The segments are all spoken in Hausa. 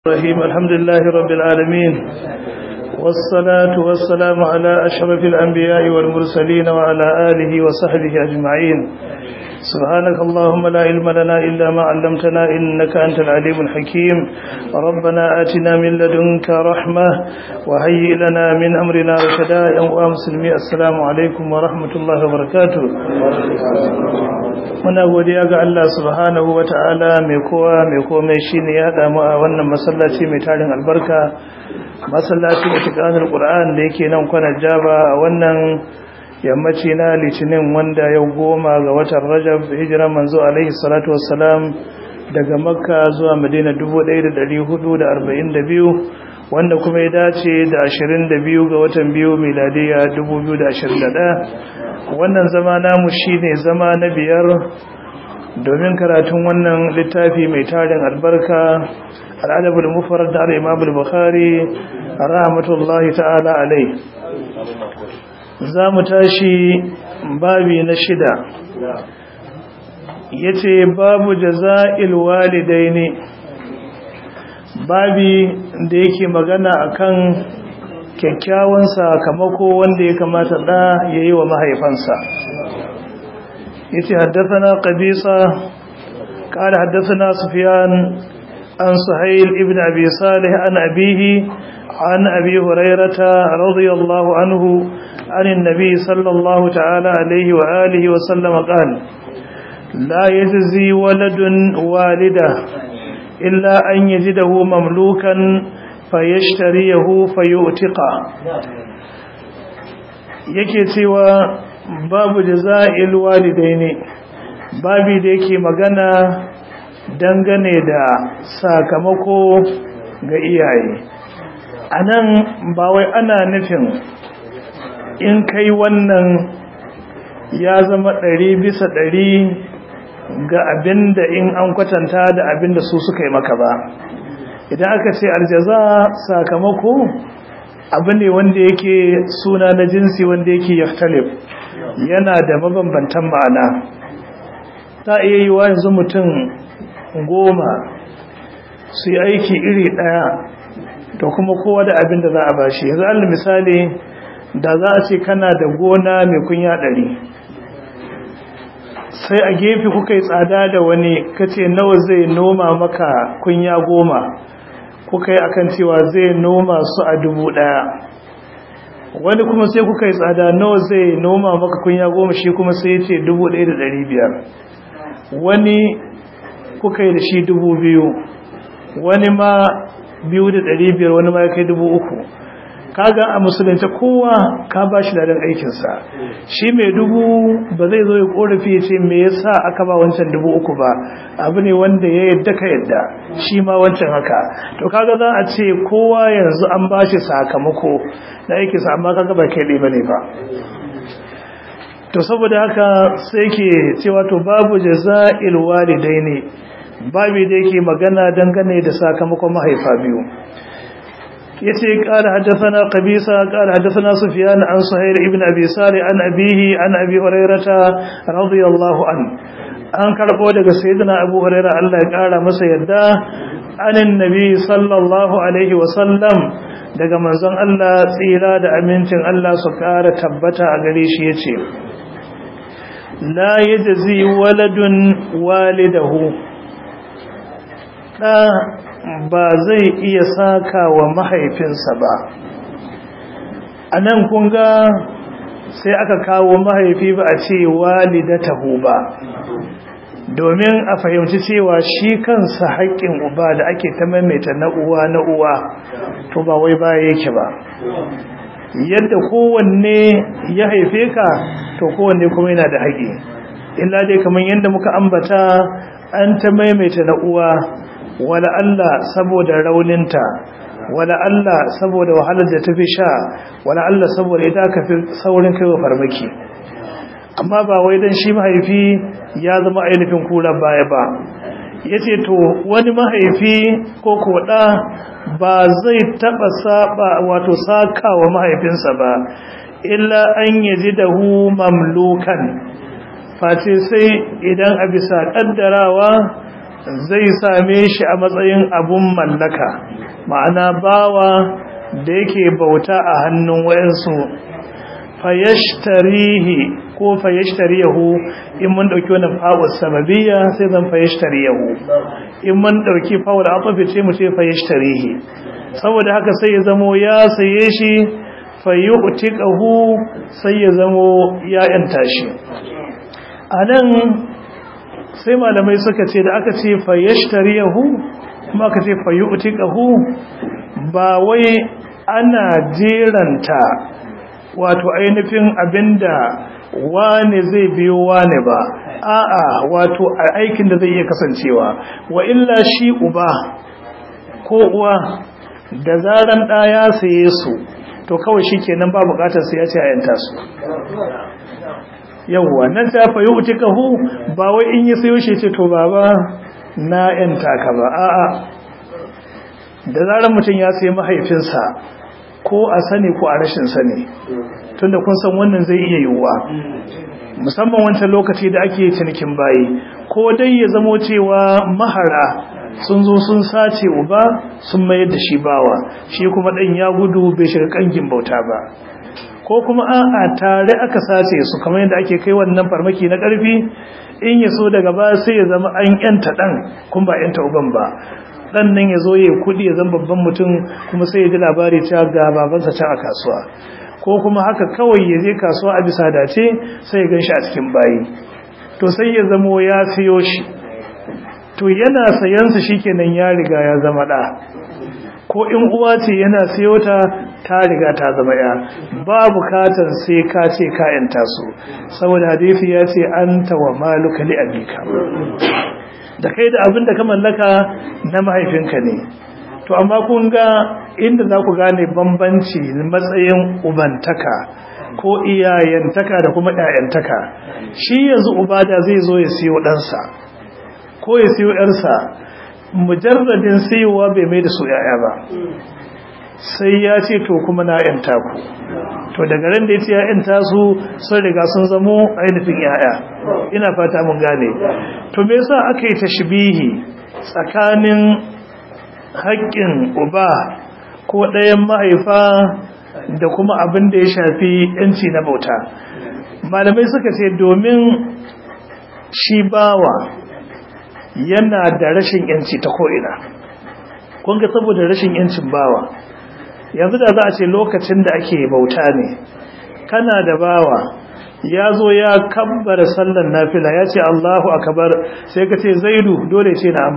الرحيم الحمد لله رب العالمين والصلاة والسلام على أشرف الأنبياء والمرسلين وعلى آله وصحبه أجمعين سبحانك اللهم لا علم لنا إلا ما علمتنا إنك أنت العليم الحكيم ربنا آتنا من لدنك رحمة وهيئ لنا من أمرنا رشدا يا مسلمي السلام عليكم ورحمة الله وبركاته muna godiya ga Allah subhanahu wa ta'ala mai kowa mai komai shine ya damu a wannan masallaci mai tarin albarka masallaci da tukanar Qur'an da yake nan kwana Jaba a wannan yammaci na litinin wanda yau goma ga watan Rajab hijiran manzo alaihi salatu wassalam daga Makka zuwa Madina 1442 wanda kuma ya dace da 22 ga watan biyu miladiya 2021 wannan zama namu shine zama na biyar domin karatun wannan littafi mai tarin albarka al'adabul mufrad da al-imam al-bukhari rahmatullahi ta'ala alai zamu tashi babi na shida yace babu jaza'il walidaini babi da yake magana akan kyakkyawan sakamako wanda ya kamata da ya yi wa mahaifansa yace haddathana qabisa qala haddathana sufyan an suhayl ibn abi salih an abihi an abi hurairata radiyallahu anhu an an-nabi sallallahu ta'ala alayhi wa alihi wa sallam qala la yajzi waladun walida illa an yajidahu mamlukan fayashtariyahu fayu'tiqa yake cewa babu jaza'il walidaini babi da yake magana dangane da sakamako ga iyaye anan ba wai ana nufin in kai wannan ya zama ɗari bisa ɗari ga abinda in an kwatanta da abinda su suka yi maka ba idan aka ce aljaza sakamako abu ne wanda yake suna na jinsi wanda yake yaftalif yana da mabambantan ma'ana ta iya yi wa yanzu mutum goma su yi aiki iri ɗaya da kuma kowa da abin da za a bashi yanzu allah misali da za a ce kana da gona mai kunya ɗari sai a gefe kuka yi tsada da wani kace nawa zai noma maka kunya goma kuka yi akan cewa zai noma su a dubu ɗaya wani kuma sai kuka yi tsada nawa zai noma maka kunya goma shi kuma sai ya ce dubu ɗaya da ɗari biyar wani kuka yi da shi dubu biyu wani ma biyu da ɗari biyar wani ma ya kai dubu uku kaga a musulunci kowa ka ba shi ladan aikinsa shi mai dubu ba zai zo ya korafi ya ce me yasa aka ba wancan dubu uku ba abu ne wanda ya yadda ka yadda shi ma wancan haka to kaga za a ce kowa yanzu an ba shi sakamako na aikinsa amma kaga ba kai ɗaya bane ba to saboda haka sai ke cewa to babu jaza'il walidaini babu da yake magana dangane da sakamakon mahaifa biyu yace qala hadathana qabisa qala hadathana sufyan an suhayl ibn abi salih an abihi an abi hurairata radiyallahu an an karbo daga sayyidina abu hurairah Allah ya kara masa yadda anin nabi sallallahu alaihi wa sallam daga manzon Allah tsira da amincin Allah su kara tabbata a gare shi yace la yajzi waladun walidahu da ba zai iya saka wa mahaifinsa ba a nan kunga sai aka kawo mahaifi ba a ce walidatahu ba domin a fahimci cewa shi kansa haƙƙin uba da ake ta maimaita na uwa na uwa to ba wai baya yake ba yadda kowanne ya haife ka to kowanne kuma yana da haƙƙi illa dai kamar yadda muka ambata an ta maimaita na uwa wala Allah saboda rauninta wala Allah saboda wahalar da tafi sha wala Allah saboda ita ka fi saurin kaiwa farmaki amma ba wai dan shi mahaifi ya zama ainihin kura baya ba yace to wani mahaifi ko koda ba zai taba saba wato sakawa mahaifinsa ba illa an yajidahu mamlukan face sai idan a bisa kaddarawa zai same shi a matsayin abun mallaka ma'ana bawa da yake bauta a hannun wayansu fayashtarihi ko fayashtariyahu in mun dauki wannan fa'ul sababiyya sai zan fayashtariyahu in mun dauki fa'ul atafi ce mu ce fayashtarihi saboda haka sai ya zamo ya saye shi fayu'tiqahu sai ya zamo ya yanta shi anan sai malamai suka ce da aka ce fayashtariyahu kuma aka ce fayu'tiqahu ba wai ana jeranta wato ainihin abinda wane zai biyo wane ba a'a wato aikin da zai iya kasancewa wa illa shi uba ko uwa da zaran ɗa ya saye su to kawai shi kenan ba bukatar sai ya ce a yanta su yawwa nan ta fayi utikahu ba wai in yi sayo shi ce to baba na yanta ka ba a'a da zaran mutum ya sayi mahaifinsa ko a sani ko a rashin sani tunda kun san wannan zai iya yiwuwa musamman wancan lokaci da ake cinikin bayi ko dai ya zamo cewa mahara sun zo sun sace uba sun mayar da shi bawa shi kuma dan ya gudu bai shiga kangin bauta ba ko kuma a'a tare aka sace su kamar yadda ake kai wannan farmaki na karfi in ya so daga ba sai ya zama an yanta dan kun ba yanta uban ba dan nan ya zo ya kudi ya zama babban mutum kuma sai ya ji labari cewa ga babansa can a kasuwa ko kuma haka kawai ya je kasuwa a bisa dace sai ya ganshi a cikin bayi to sai ya zamo ya siyo shi to yana sayansa shikenan ya riga ya zama da ko in uwa ce yana siyo ta ta riga ta zama ya ba bukatar sai ka ce ka yanta su saboda hadisi ya ce anta wa maluka li abika da kai da abin da ka mallaka na mahaifinka ne to amma kun ga inda za ku gane bambanci matsayin ubantaka ko iyayentaka da kuma ƴaƴantaka shi yanzu ubada zai zo ya siyo ɗansa ko ya siyo ƴarsa mujarradin siyowa bai mai da su ƴaƴa ba sai ya ce to kuma na ƴanta ku to daga ran da ya ce ya ƴanta su sun riga sun zamo ainihin ƴaƴa ina fata mun gane to me yasa aka yi tashbihi tsakanin haƙƙin uba ko ɗayan mahaifa da kuma abin da ya shafi yanci na bauta malamai suka ce domin shi bawa yana da rashin yanci ta ko'ina kunga saboda rashin yancin bawa yanzu da za a ce lokacin da ake bauta ne kana da bawa ya zo ya kabbara sallan nafila ya ce allahu akabar sai ka ce zaidu dole ce na'am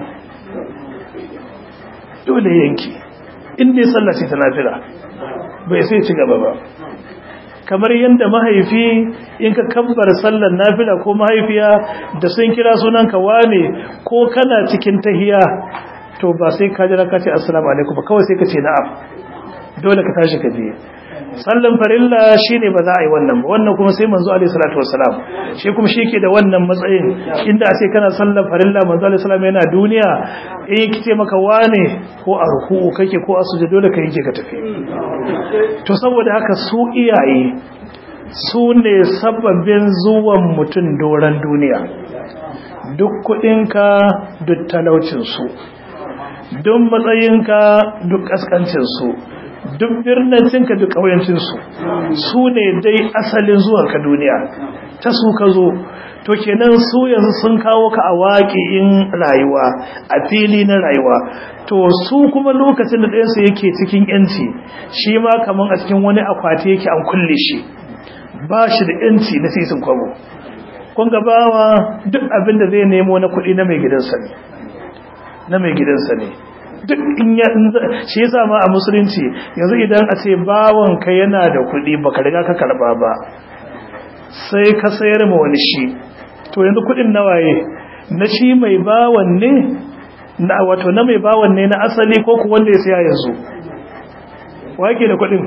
dole yanki inda ya sallace ta nafila bai sai ci gaba ba kamar yadda mahaifi in ka kabbar sallar nafila ko mahaifiya da sun kira sunanka wane ko kana cikin tahiya to ba sai ka jira ka ce assalamu alaikum ba kawai sai ka ce na'am dole ka tashi ka je sallan farilla shine ba za a yi wannan ba wannan kuma sai manzo alaihi salatu wassalam shi kuma shi ke da wannan matsayin inda a ce kana sallan farilla manzo alaihi salam yana duniya in kice maka wane ko a ruku'u kake ko a sujud dole ka yake ka tafi to saboda haka su iyaye su ne sababbin zuwan mutum doran duniya duk kudinka duk talaucinsu duk matsayinka duk kaskancinsu duk birnancinka duk ƙauyancinsu su ne dai asalin zuwanka duniya ta su ka zo to kenan su yanzu sun kawo ka a waƙi'in rayuwa a fili na rayuwa to su kuma lokacin da ɗayansu yake cikin yanci shi ma kamar a cikin wani akwati yake an kulle shi ba shi da yanci na sisin kwabo kun gabawa duk abin da zai nemo na kuɗi na mai gidansa ne na mai gidansa ne duk in ya shi yasa ma a musulunci yanzu idan a ce bawon ka yana da kuɗi baka riga ka karba ba sai ka sayar ma wani shi to yanzu kuɗin nawaye na shi mai bawon ne na wato na mai bawon ne na asali ko ku wanda ya saya yanzu wake da kuɗin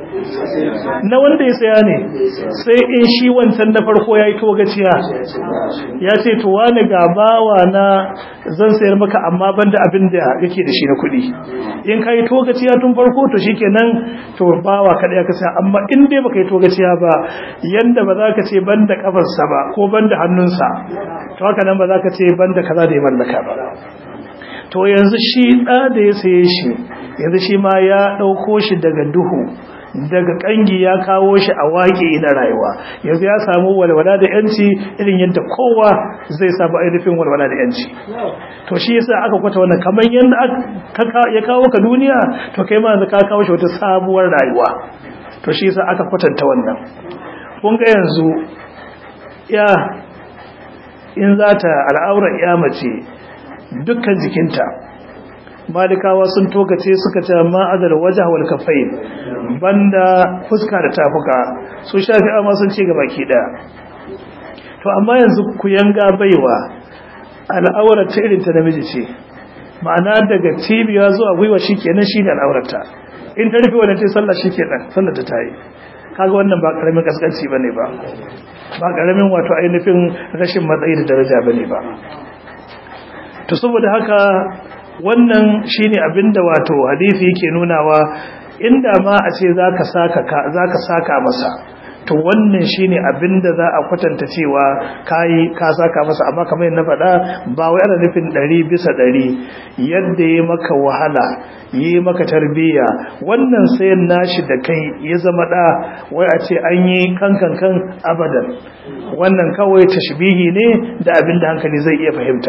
na wanda ya saya ne sai in shi wancan na farko ya yi togaciya ya ce to wani ga bawa na zan sayar maka amma banda abin da yake da shi na kuɗi in ka yi togaciya tun farko to shi kenan to bawa kaɗai ka saya amma in dai baka yi togaciya ba yanda ba za ka ce banda kafarsa ba ko banda hannunsa to haka nan ba za ka ce banda kaza da ya mallaka ba to yanzu shi ɗa da ya saye shi yanzu shi ma ya ɗauko shi daga duhu daga ƙangi ya kawo shi a waƙe na rayuwa yanzu ya samu walwala da yanci irin yadda kowa zai samu ainihin walwala da yanci to shi yasa aka kwata wannan kamar yadda ya kawo ka duniya to kai ma yanzu ka kawo shi wata sabuwar rayuwa to shi yasa aka kwatanta wannan kun ga yanzu ya in za ta al'aurar ya mace dukkan jikinta malikawa sun tokace suka ce ma'adar waje wal kafai banda fuska da tafuka su shafi amma sun ce gaba ki daya to amma yanzu ku yanga baiwa al'aurar ta irin ta namiji ce ma'ana daga cibiya zuwa gwiwa shikenan shine al'aurarta in ta rufe wannan ce sallah shikenan sallar ta tayi kaga wannan ba karamin kaskanci bane ba ba karamin wato ainihin rashin matsayi da daraja bane ba to saboda haka wannan shine abinda wato hadisi yake nunawa inda ma a ce zaka saka zaka saka masa to wannan shine abinda za a kwatanta cewa kai ka saka masa amma kamar yadda faɗa ba wai ana nufin 100 bisa 100 yadda yayi maka wahala yi maka tarbiyya wannan sayan nashi da kai ya zama da wai a ce an yi kankan kan abadan wannan kawai tashbihi ne da abin da hankali zai iya fahimta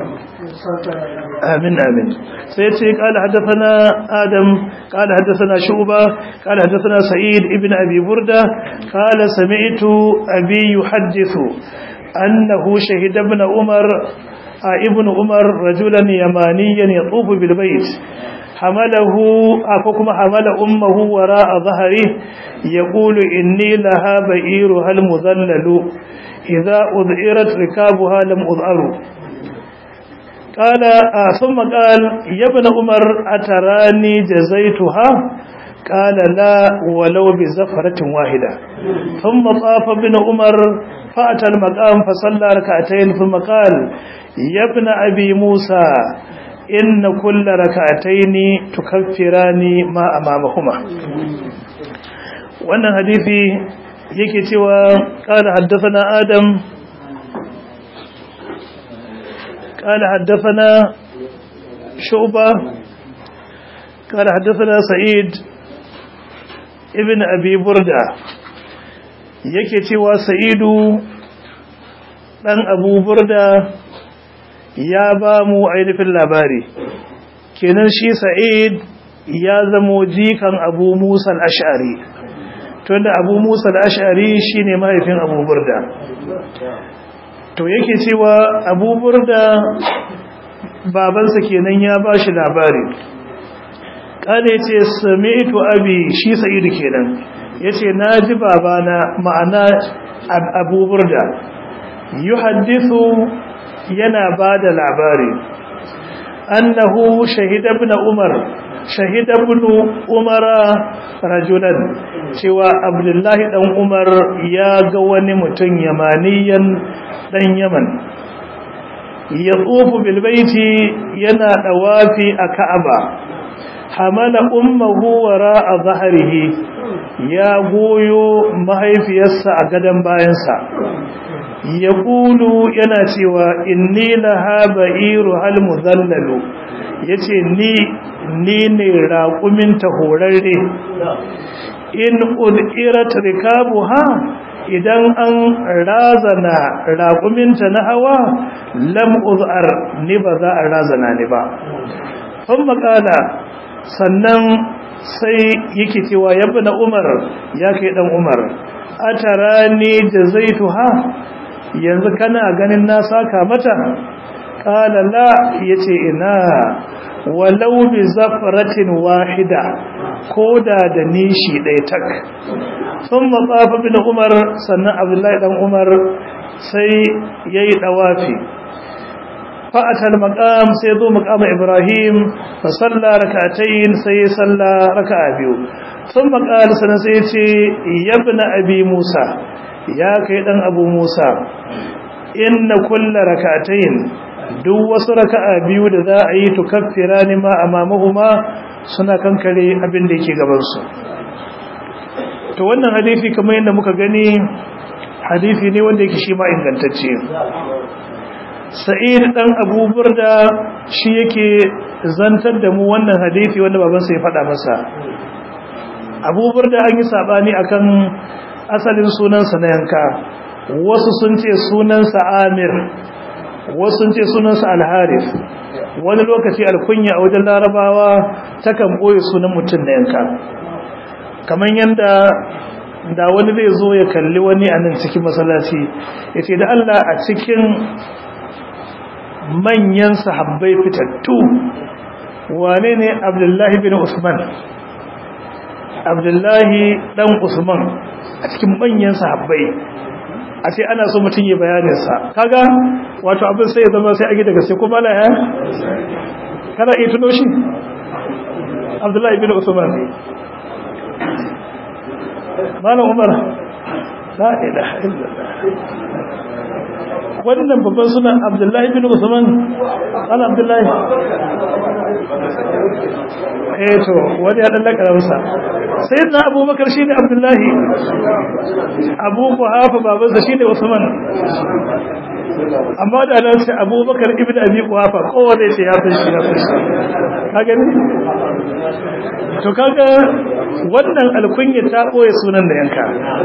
amin amin sai ce kala haddathana adam kala haddathana shuba kala haddathana sa'id ibn abi burda kala sami'tu abi yuhaddithu annahu shahida ibn umar ibn umar rajulan yamaniyan yatufu bil bayt حمله أفكم حمل أمه وراء ظهره يقول إني لها بئيرها المذلل إذا أذئرت ركابها لم أذأر قال آه ثم قال يا ابن عمر أتراني جزيتها قال لا ولو بزفرة واحدة ثم طاف ابن عمر فأتى المقام فصلى ركعتين ثم قال يا ابن أبي موسى إن كل ركعتين تكفران ما أمامهما wannan hadisi yake cewa qala haddathana adam qala haddathana shu'ba qala haddathana sa'id ibn abi burda yake cewa sa'idu dan abu burda ya ba mu ainihin labari kenan shi sa'id ya zamo jikan abu musa al-ash'ari tunda abu musa al-ash'ari shine mahaifin abu burda to yake cewa abu burda babansa kenan ya ba shi labari kada yace sami'tu abi shi sa'idu kenan yace naji babana ma'ana abu burda yuhaddithu yana bada labari annahu shahida ibn umar shahida ibn umara rajulan cewa abdullahi dan umar ya ga wani mutum yamaniyan dan yaman ya tsofu bil baiti yana dawafi a ka'aba hamala ummuhu wara'a zahrihi ya goyo mahaifiyarsa a gadan bayansa ya kulu yana cewa inni laha ba'iru hal muzallalu yace ni ni ne raƙumin ta horarre in udirat rikabuha idan an razana raƙuminta na hawa lam uzar ni ba za a razana ni ba kun makala sannan sai yake cewa yabba na umar ya kai dan umar a tara ni da zaituha yanzu kana ganin na saka mata kala la yace ina walau bi zafratin wahida koda da nishi ɗaya tak sun matsafa bin umar sannan abdullahi dan umar sai yayi dawafi fa'atal maqam sai zo maqam ibrahim fa salla rak'atayn sai salla raka'a biyu sun maqal sannan sai ce yabna abi musa ya kai dan abu musa inna kulla rak'atayn duk wasu raka'a biyu da za a yi tukaffira ni ma amamahuma suna kankare abin da yake gaban su to wannan hadisi kamar yadda muka gani hadisi ne wanda yake shi ma ingantacce sa'id dan abu burda shi yake zantar da mu wannan hadisi wanda babansa ya faɗa masa abubuwar da an yi saɓani akan asalin sunansa na yanka wasu sun ce sunansa amir wasu sun ce sunansa alharif wani lokaci alkunya a wajen larabawa takan ɓoye sunan mutum na yanka kamar yadda da wani zai zo ya kalli wani a nan cikin masallaci ya ce da Allah a cikin manyan sahabbai fitattu wane ne abdullahi bin usman abdullahi dan usman a cikin manyan sahabbai a ce ana so mutum yi bayaninsa kaga wato abin sai ya zama sai ake daga sai kuma na ya kana iya tuno shi abdullahi bin usman malam umar la ilaha illallah wannan babban suna abdullahi bin usman ala abdullahi eh to wani ya dallaka rausa sai na abubakar shine abdullahi abu kuhafa babansa shine usman amma da nan sai abubakar ibn abi kuhafa kowa zai ce ya san shi ya san shi ka gani to kaga wannan alkunya ta boye sunan da yanka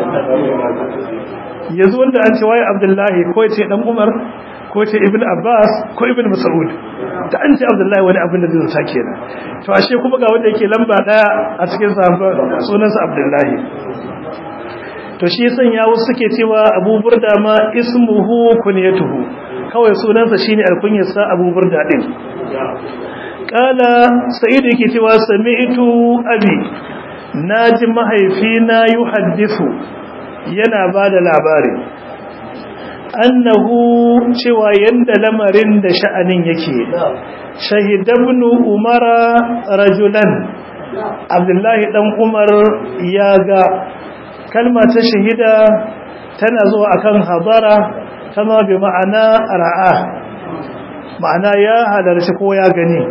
yanzu wanda an ce waye abdullahi ko ce dan umar ko ce ibn abbas ko ibn mas'ud da an ce abdullahi wani abin da zai zata kenan to ashe kuma ga wanda yake lamba daya a cikin sahabban sunansa abdullahi to shi yasan ya wasu suke cewa abu burda ma ismuhu kunyatuhu kawai sunansa shine alkunyarsa abu burda din kala sa'id yake cewa sami'tu abi naji mahaifina yuhaddithu yana ba da labari annahu cewa yanda lamarin da sha'anin yake shahidabnu umara rajulan abdullahi dan umar ya ga kalma ta shahida tana zuwa akan hadara kama bi ma'ana ra'a ma'ana ya halarci ko ya gani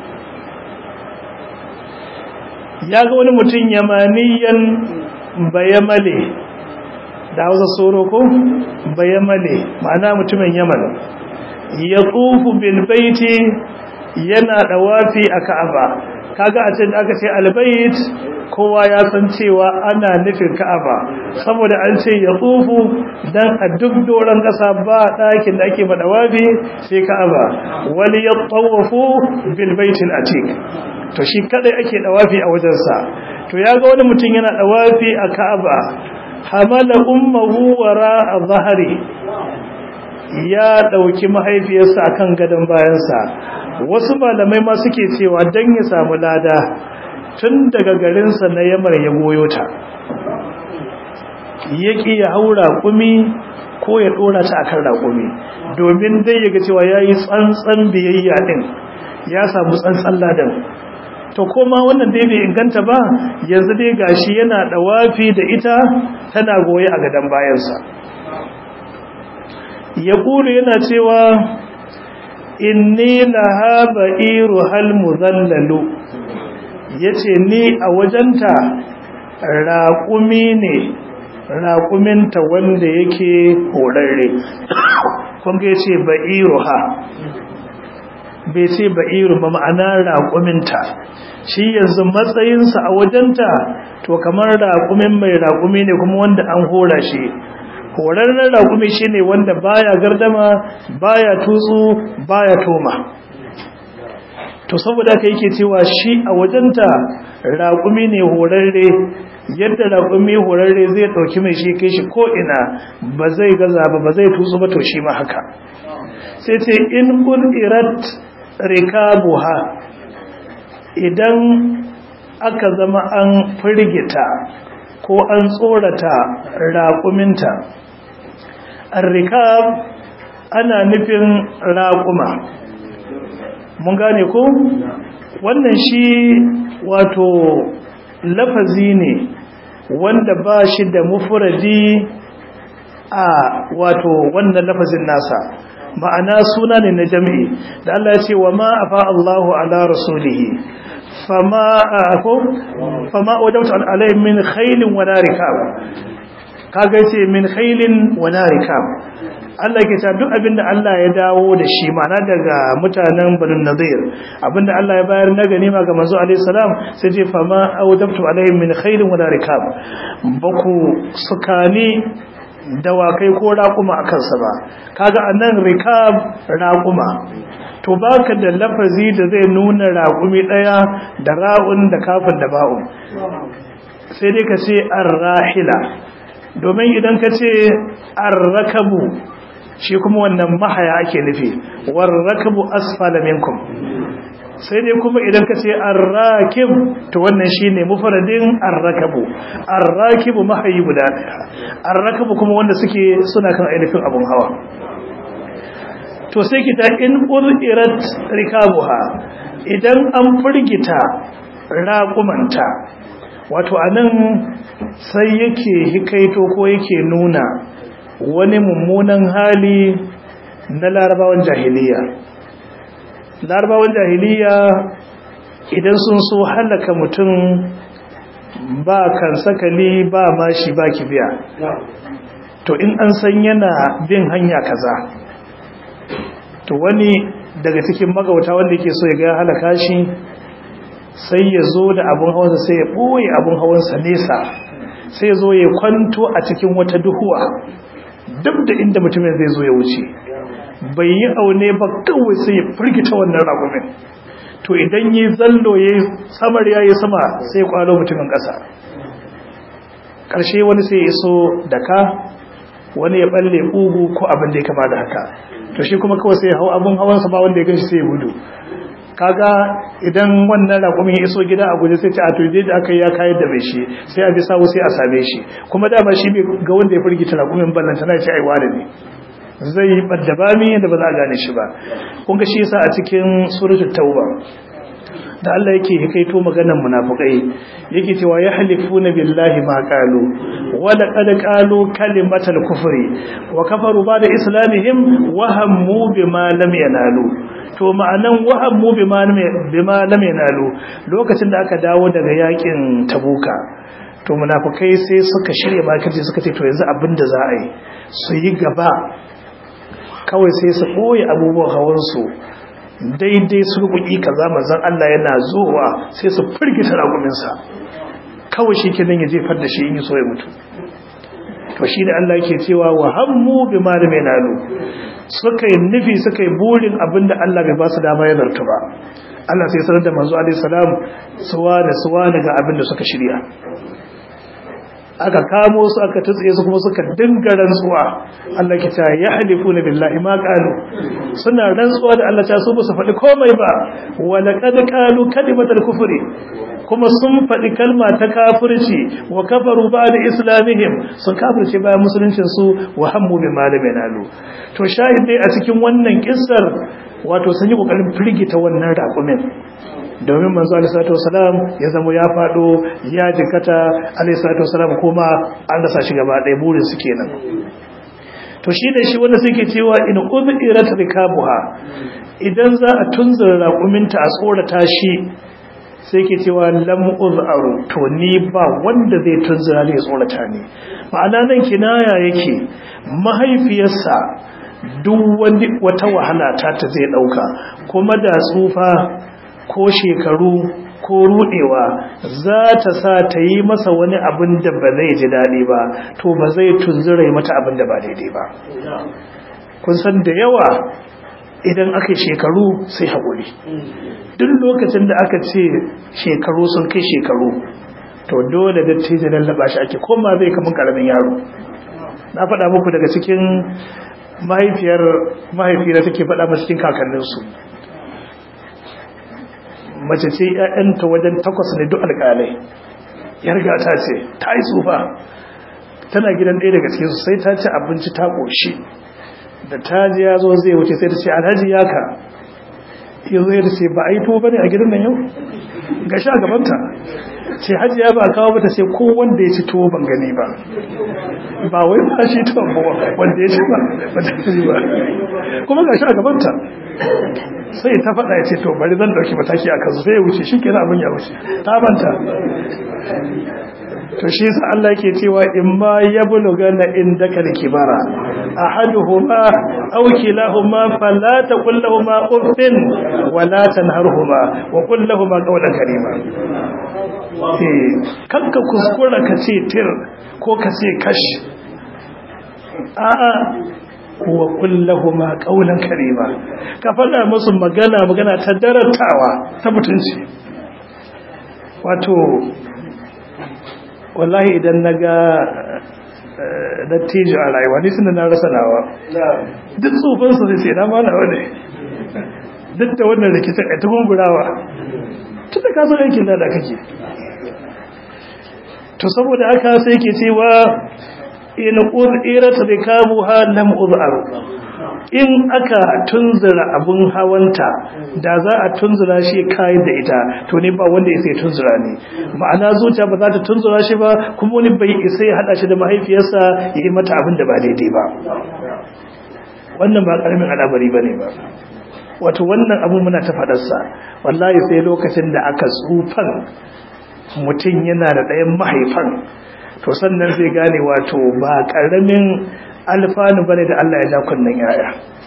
ya ga wani mutum yamaniyan bayamale da hausa soro ko bayamale ma'ana mutumin yaman ya tsufu bilbaiti yana dawafi a ka'aba kaga a cikin aka ce albayit kowa ya san cewa ana nufin ka'aba saboda an ce ya tsufu dan a duk doron kasa ba ɗakin da ake madawafi sai ka'aba wani ya tsawafu bilbaitin atik to shi kadai ake dawafi a wajensa to ya ga wani mutum yana dawafi a ka'aba hamala ummuhu wara zahari ya dauki mahaifiyarsa akan gadon bayansa wasu malamai ma suke cewa dan ya samu lada tun daga garinsa na yamar ya goyo ta yaki ya haura kumi ko ya dora ta akan raƙumi domin dai yaga cewa yayi tsantsan biyayya din ya samu tsantsan ladan to koma wannan dai bai inganta ba yanzu dai gashi yana dawafi da ita tana goye a gadan bayansa ya kulu yana cewa inni laha ba'iru hal muzallalu yace ni a wajenta raƙumi ne raƙuminta wanda yake horarre kun ga yace ba'iru ha bai ce ba'iru ba ma'ana raƙuminta shi yanzu matsayinsa a wajenta to kamar raƙumin mai raƙumi ne kuma wanda an hora shi horarren raƙumi shi ne wanda baya gardama baya tutsu baya toma to saboda ka yake cewa shi a wajenta raƙumi ne horarre yadda raƙumi horarre zai ɗauki mai shi kai shi ko'ina ba zai gaza ba ba zai tutsu ba to shi ma haka sai ce in ƙul'irat rikabuha idan aka zama an firgita ko an tsorata raƙuminta arrikab ana nufin raƙuma mun gane ko wannan shi wato lafazi ne wanda ba shi da mufuradi a wato wannan lafazin nasa ma'ana suna ne na jami'i da Allah ya ce wa ma afa Allahu ala rasulihi fama ko fama wajabtu alaihim min khailin wa narikab kaga yace min khailin wa narikab Allah ke cewa duk abinda Allah ya dawo da shi ma'ana daga mutanen Banu Nadir abinda Allah ya bayar na ganima ga manzo alaihi salam sai ce fa ma awdabtu alaihim min khairin wala rikab baku sukani dawakai ko raƙuma a kansa ba kaga anan rikab raƙuma to baka da lafazi da zai nuna raƙumi ɗaya da ra'un da kafin da ba'un sai dai ka ce arrahila domin idan ka ce arrakabu shi kuma wannan mahaya ake nufi warrakabu asfala minkum sai dai kuma idan ka ce arrakib to wannan shine mufradin arrakabu arrakibu mahayi guda arrakabu kuma wanda suke suna kan ainihin abun hawa to sai kita in urirat rikabuha idan an furgita raƙumanta wato anan sai yake hikaito ko yake nuna wani mummunan hali na larabawan jahiliya larabawan jahiliya idan sun so halaka mutum ba kan sakali ba mashi ba kibiya to in an san yana bin hanya kaza to wani daga cikin magauta wanda yake so ya ga halaka shi sai ya zo da abin hawansa sai ya ɓoye abin hawansa nesa sai ya zo ya kwanto a cikin wata duhuwa duk da inda mutumin zai zo ya wuce bai yi aune ba kawai sai ya firgita wannan ragumin to idan yi zallo ya samar ya yi sama sai ya kwalo mutumin ƙasa ƙarshe wani sai ya iso da ka wani ya balle ƙugu ko abin da ya kama da haka to shi kuma kawai sai ya hau abin hawansa ba wanda ya gan shi sai ya gudu kaga idan wannan raƙumin ya iso gida a guje sai ce a to da aka yi ya kayar da mai shi sai a bi sawu sai a same shi kuma dama shi bai ga wanda ya firgita raƙumin ballanta na ce ai wani ne zai yi ɓadda bami yadda ba za a gane shi ba kun ga shi yasa a cikin suratul tauba da Allah yake hikaito maganar munafikai yake cewa ya halifuna billahi ma qalu wa laqad qalu kalimatal kufri wa kafaru ba'da islamihim wa hammu bima lam yanalu to ma'anan wa hammu bima bima lam yanalu lokacin da aka dawo daga yakin tabuka to munafikai sai suka shirya makirci suka ce to yanzu abinda za a yi su yi gaba kawai sai su ɓoye abubuwan hawansu daidai su rubuki kaza manzon Allah yana zuwa sai su firgita raguminsa kawai shi kenan ya jefar da shi in yi so ya mutu to shi da Allah yake cewa wa hammu bi malami nalu suka yi nufi suka yi burin abinda Allah bai ba su dama ya zartu ba Allah sai sanar da manzo alaihi salam suwa da suwa daga abinda suka shirya aka kamo su aka tutse su kuma suka dinga rantsuwa Allah ke ta ya halifu na billahi ma qalu suna rantsuwa da Allah ta su ba su faɗi komai ba wa laqad qalu kalimatal kufri kuma sun faɗi kalma ta kafirci wa kafaru ba'da islamihim sun kafirce bayan musuluncin su wa hammu bi malamin alu to shahid dai a cikin wannan kissar wato sun yi kokarin firgita wannan raƙumin domin manzo alaihissalatu wasalam ya zama ya fado ya jikata alaihissalatu wasalam kuma an rasa shi gaba ɗaya burin su kenan to shi ne shi wanda suke cewa in ubirat rikabuha idan za a tunzura raƙuminta a tsorata shi sai ke cewa lam uzaru to ni ba wanda zai tunzura ne tsorata ne ma'ana nan kinaya yake mahaifiyarsa duk wani wata wahala ta ta zai dauka kuma da tsufa ko shekaru ko rudewa za ta sa ta yi masa wani abin da ba zai ji daɗi ba to ba zai tunzura mata abin da ba daidai ba kun san da yawa idan aka shekaru sai haƙuri duk lokacin da aka ce shekaru sun kai shekaru to dole da ce lallaba shi ake koma zai kamun ƙaramin yaro na faɗa muku daga cikin mahaifiyar mahaifiyar take faɗa masu cikin kakanninsu mace ce ‘ya'yanta wajen takwas ne duk alƙalai ya riga ta ce ta yi tsufa tana gidan ɗaya daga cikinsu sai ta ci abinci ta ƙoshi da ta ji ya zo zai wuce sai ta ce alhaji ya ka yanzu ya ce ba a yi to bane a gidan nan yau ga sha gabanta ce hajiya ba kawo mata sai ko wanda ya ci tuwo ban gani ba ba wai ba shi tuwon ba wanda ya ci ba ba ta ci ba kuma ga sha gabanta sai ta faɗa ya ce to bari zan ɗauki mataki a kansu sai ya wuce shi kenan abin ya wuce ta banta to shi sa Allah ke cewa in ma ya buluga na inda ka da kibara ahaduhuma aw kilahuma fala taqul lahumu uffin wala tanharhuma wa qul lahumu qawlan karima eh kanka kuskura ka ce tir ko ka ce kash a'a wa kullahuma qawlan karima ka faɗa musu magana magana ta darantawa ta mutunci wato wallahi idan naga dattijo a rayuwa ni sun na rasa nawa duk tsofin su sai na mana wani duk da wannan rikicin a tukun gurawa tun da ka san aikin da kake to saboda haka sai ke cewa in uzirat rikabuha lam uzar in aka tunzura abun hawanta da za a tunzura shi kai da ita to ne ba wanda yake tunzura ne ma'ana zuciya ba za ta tunzura shi ba kuma wani bai isa ya hada shi da mahaifiyarsa ya yi mata abin da ba daidai ba wannan ba karamin al'amari bane ba wato wannan abu muna ta fadarsa wallahi sai lokacin da aka tsufan mutum yana da ɗayan mahaifan to sannan zai gane wato ba ƙaramin alfanu bane da Allah ya ja kunnen yaya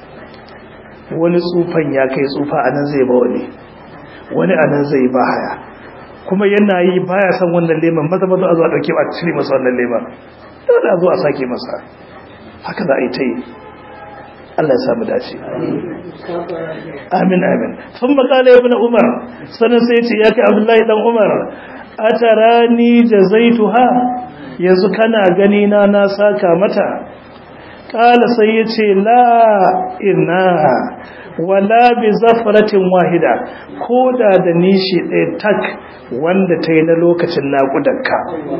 wani tsufan ya kai tsufa anan zai ba wani wani anan zai ba haya kuma yana yi baya san wannan leman maza maza a zo a dauke a cire masa wannan leman dole a zo a sake masa haka za a yi ta yi Allah ya samu dace amin amin sun makala ibn umar sanin sai ce ya kai abdullahi dan umar atarani jazaituha yanzu kana gani na na saka mata kala sai yace la inna wala bi zafratin wahida koda da nishi ɗaya tak wanda ta yi na lokacin naƙudanka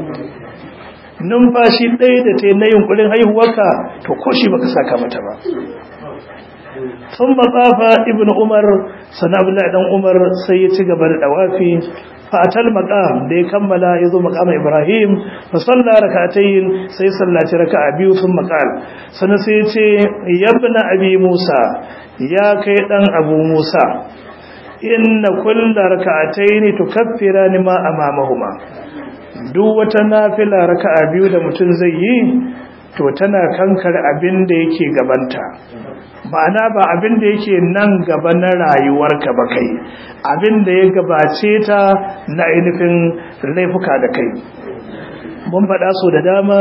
numfashi ɗaya da ta yi na yunkurin haihuwarka to ko shi baka saka mata ba sun matsafa ibn umar sana abdullahi dan umar sai ya ci gaba da dawafi fatal maqam da ya kammala ya zo maqam ibrahim fa salla rak'atayn sai sallaci raka'a biyu sun maqal sannan sai ya ce yabna abi musa ya kai dan abu musa inna kulla rak'atayn tukaffirani ma amamahuma duk wata nafila raka'a biyu da mutum zai yi to tana kankar abin da yake gabanta ma'ana ba abin da yake nan gaba na rayuwarka ba kai abin da ya gabace ta na ainihin laifuka da kai mun faɗa so da dama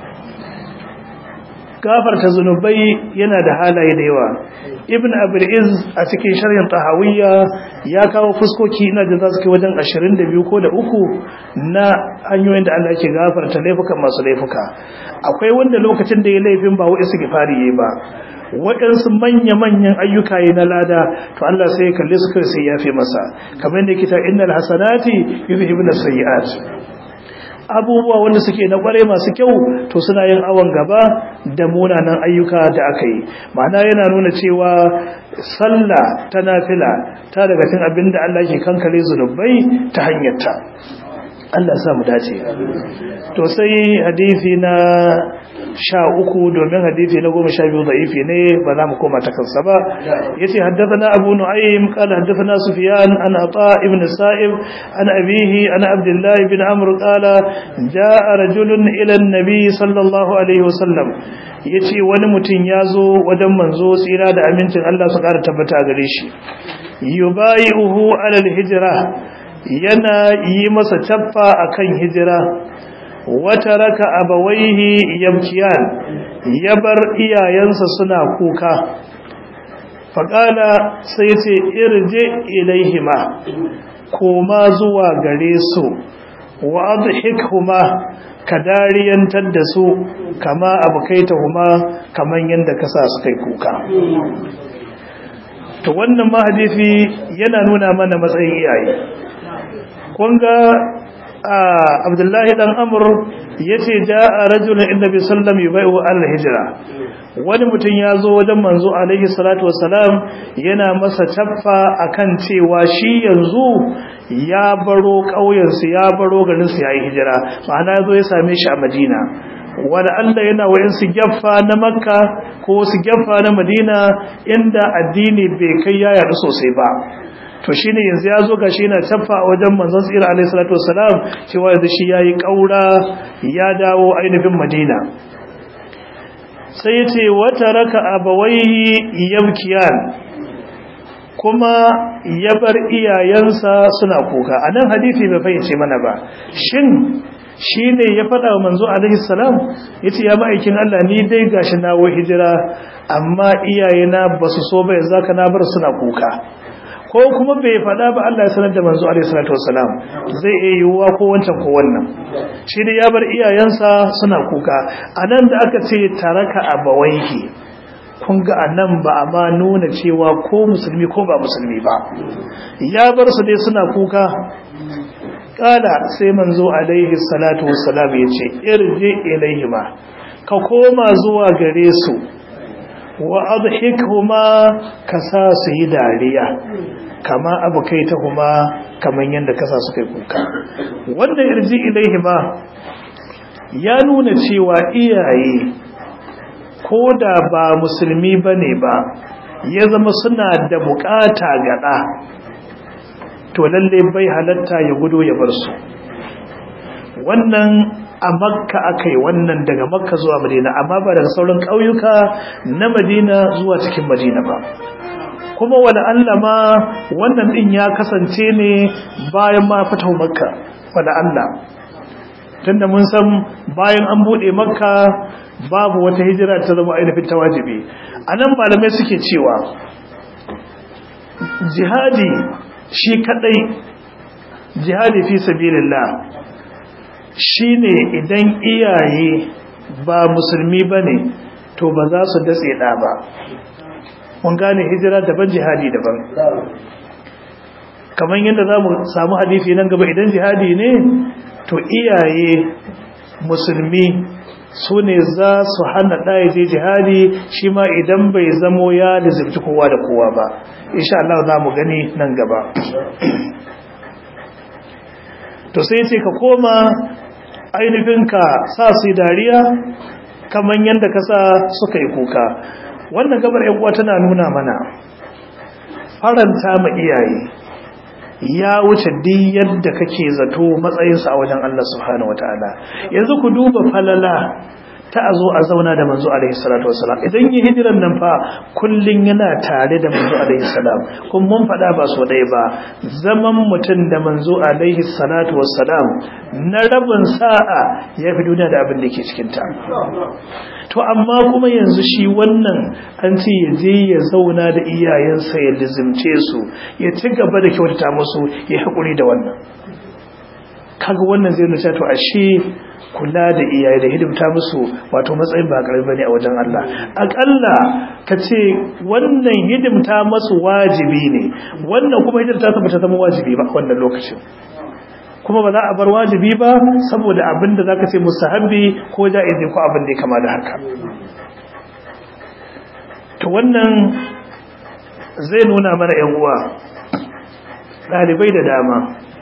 gafarta zunubai yana da halaye da yawa ibn abdul a cikin sharhin tahawiyya ya kawo fuskoki ina da za su kai wajen 22 ko da uku na hanyoyin da Allah ke gafarta laifukan masu laifuka akwai wanda lokacin da ya laifin ba wa'isi gifari yayi ba waɗansu manya-manyan ayyuka yi na lada to Allah sai ya kalle su kai sai ya fi masa kamar yadda kita innal hasanati yuzhibun as-sayyi'at abubuwa wanda suke na kware masu kyau to suna yin awon gaba da munanan ayyuka da aka yi ma'ana yana nuna cewa sallah ta nafila ta daga cikin abin da Allah ke kankare zunubai ta hanyar ta Allah sa mu dace to sai hadisi na sha uku domin hadisi na goma sha biyu da'ifi ne ba za mu koma ta kansa ba ya ce haddasa abu nu'aym qala haddathana sufyan an ata ibn sa'ib an abihi an abdullah ibn amr qala jaa rajulun ila an-nabi sallallahu alaihi wasallam yace wani mutum ya zo wajen manzo tsira da amincin Allah su ƙara tabbata gare shi yubayi'uhu ala al-hijra yana yi masa tabba akan hijira wata raka abawaihi yabkiyan ya bar iyayensa suna kuka faƙala sai ce irje ilaihima koma zuwa gare su wa adhikhuma ka dariyantar da su kama abukaitahuma kaman yanda ka sa su kai kuka to wannan ma hadisi yana nuna mana matsayin iyaye kun ga abdullahi dan amur ya ce ja a rajulun inda bi sallam yi bai'u al-hijira wani mutum ya zo wajen manzo alaihi salatu wasalam yana masa caffa akan cewa shi yanzu ya baro ƙauyensu ya baro garinsu ya yi hijira ma'ana ya zo ya same shi a madina wani allah yana wa'insu gyaffa na makka ko su gyaffa na madina inda addini bai kai ya yaɗu sosai ba to shine yanzu ya zo gashi yana taffa a wajen manzon tsira alaihi salatu wassalam cewa yanzu shi yayi kaura ya dawo ainihin Madina sai ya ce wata raka abawaihi yabkiyan kuma ya bar iyayensa suna kuka a nan hadithi bai fahimce mana ba shin shi ne ya faɗa wa manzo alaihi salam ya ce ya ma'aikin Allah ni dai gashi na wa hijira amma iyayena ba su so bai zaka na bar suna kuka ko kuma bai faɗa ba Allah ya sanar da manzo alaihi salatu wasalam zai iya yiwuwa ko wancan ko wannan shi ne ya bar iyayensa suna kuka anan da aka ce taraka abawaihi kun ga anan ba a ma nuna cewa ko musulmi ko ba musulmi ba ya bar su dai suna kuka kala sai manzo alaihi salatu wassalam ya ce irji ilaihima ka koma zuwa gare su wa adhikhuma ka sa su yi dariya kama abu kai ta kuma kaman yadda kasa su kai kuka wanda irji ilaihima ya nuna cewa iyaye ko da ba musulmi bane ba ya zama suna da bukata ga ɗa to lalle bai halatta ya gudu ya bar su wannan a makka aka yi wannan daga makka zuwa madina amma ba daga sauran ƙauyuka na madina zuwa cikin madina ba kuma wani Allah ma wannan ɗin ya kasance ne bayan ma fitau makka wani Allah tunda mun san bayan an buɗe makka babu wata hijira ta zama ainihin ta wajibi a nan malamai suke cewa jihadi shi kadai jihadi fi sabilillah shine idan iyaye ba musulmi bane to ba za su datse da ba mun gane hijira daban jihadi daban kamar yadda za mu samu hadisi nan gaba idan jihadi ne to iyaye musulmi su ne za su hana ɗaya je jihadi shi ma idan bai zamo ya da zubci kowa da kowa ba insha Allah za mu gani nan gaba to sai ce ka koma ainihin ka sa su dariya kamar yadda ka sa suka yi kuka wannan gabar yan uwa tana nuna mana faranta ma iyaye ya wuce duk yadda kake zato matsayinsa a wajen Allah subhanahu wataala yanzu ku duba falala ta a zo a zauna da manzo alaihi salatu wasalam idan yi hijiran nan fa kullun yana tare da manzo alaihi salam kun mun faɗa ba so ɗaya ba zaman mutum da manzo alaihi salatu wasalam na rabin sa'a ya fi duniya da abin da ke cikin ta to amma kuma yanzu shi wannan an ce ya je ya zauna da iyayensa ya lizimce su ya ci gaba da kyautata musu ya haƙuri da wannan kaga wannan zai nuna to ashe kula da iyaye da hidimta musu wato matsayin ba karami bane a wajen Allah akalla ka ce wannan hidimta masu wajibi ne wannan kuma hidimta ta bata zama wajibi ba a wannan lokacin kuma ba za a bar wajibi ba saboda abin da zaka ce musahabi ko ja'izi ko abin da ya kama da haka to wannan zai nuna mana yan uwa ɗalibai da dama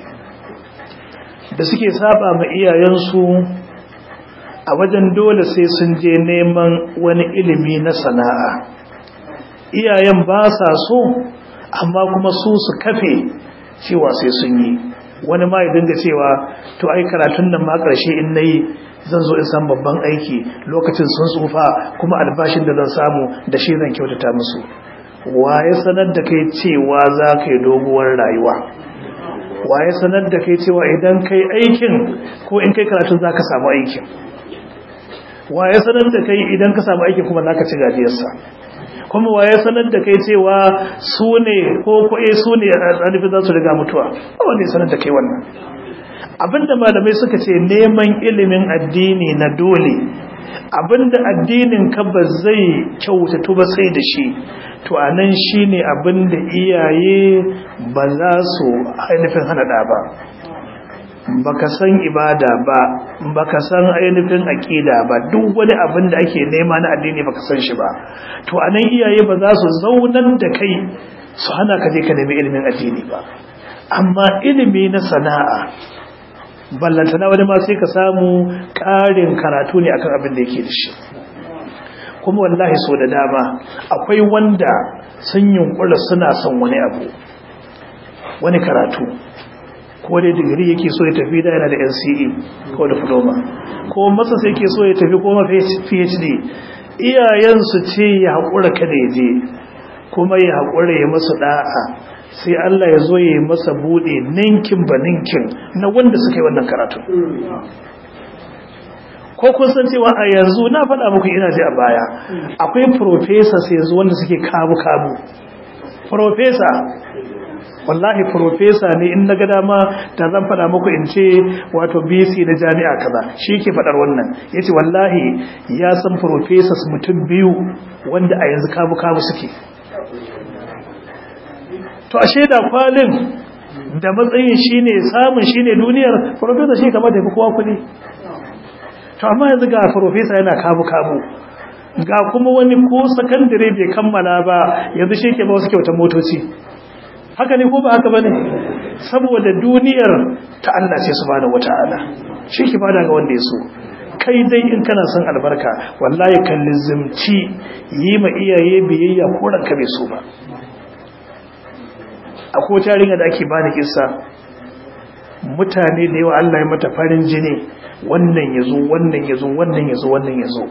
da suke saba ma iyayensu a wajen dole sai sun je neman wani ilimi na sana'a iyayen ba sa so amma kuma su su kafe cewa sai sun yi wani ma ya dinga cewa to ai karatun nan ma ƙarshe in nayi zan zo in san babban aiki lokacin sun tsufa kuma albashin da zan samu da shi zan kyautata musu waye sanar da kai cewa za ka yi doguwar rayuwa waye sanar da kai cewa idan kai aikin ko in kai karatun za ka samu aikin waye sanar da kai idan ka samu aikin kuma za ka ci gajiyarsa kuma waye sanar da kai cewa su ne ko kwaye su ne a tsanifi za su riga mutuwa ba wanda ya sanar da kai wannan abinda malamai suka ce neman ilimin addini na dole abinda addinin ka ba zai kyautatu ba sai da shi to anan shine abinda iyaye ba za su ainihin hana da ba baka san ibada ba baka san ainihin aqida ba duk wani abin da ake nema na addini baka san shi ba to anan iyaye ba za su zaunar da kai su hana ka je ka nemi ilimin addini ba amma ilimi na sana'a ballantana wani ma sai ka samu ƙarin karatu ne akan abin da yake da shi kuma wallahi so da dama akwai wanda sun yunkura suna son wani abu wani karatu ko dai digiri yake so ya tafi da yana da NCE ko diploma ko masa sai yake so ya tafi ko ma PhD iyayensu ce ya haƙura kada ya je kuma ya haƙura ya masu ɗa'a sai Allah ya zo ya yi masa buɗe ninkin ba ninkin na wanda suka yi wannan karatun ko kun san cewa a yanzu na faɗa muku ina ji a baya akwai professors yanzu wanda suke kabu-kabu professor wallahi professor ne in na ga dama da zan faɗa muku in ce wato BC na jami'a kaza shi ke faɗar wannan yace wallahi ya san professors mutum biyu wanda a yanzu kabu-kabu suke to a shaida kwalin da matsayin shine samun shine duniyar professor shi kamar da kowa kuɗi to amma yanzu ga professor yana kabu-kabu ga kuma wani ko sakandare bai kammala ba yanzu shi ke ba wasu kyautar motoci haka ne ko ba haka bane saboda duniyar ta Allah ce subhanahu wataala shi ke bada ga wanda ya so kai dai in kana son albarka wallahi kan lizimci yi ma iyaye biyayya ko ranka bai so ba akwai tarihi da ake bani kissa mutane da yawa Allah ya mata farin jini wannan yazo wannan yazo wannan yazo wannan yazo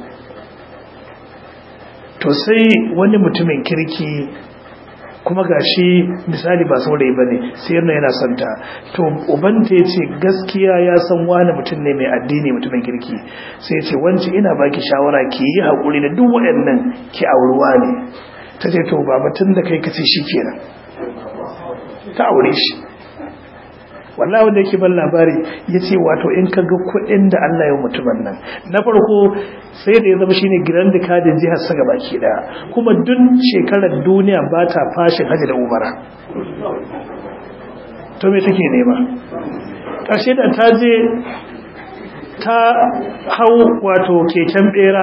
to sai wani mutumin kirki kuma gashi misali ba saurayi bane sai yana yana santa to ubanta yace gaskiya ya san wani mutum ne mai addini mutumin kirki sai yace wance ina baki shawara ki yi hakuri da duk waɗannan ki auruwa ne tace to baba tun da kai kace shikenan ta aure shi wallahi wanda yake ban labari yace wato in ka ga kuɗin da Allah ya mutumin nan na farko sai da ya zama shine grand kadin jihar sa baki daya kuma duk shekarar duniya ba ta fashin haji da umara to me take nema karshe da ta je ta hau wato keken bera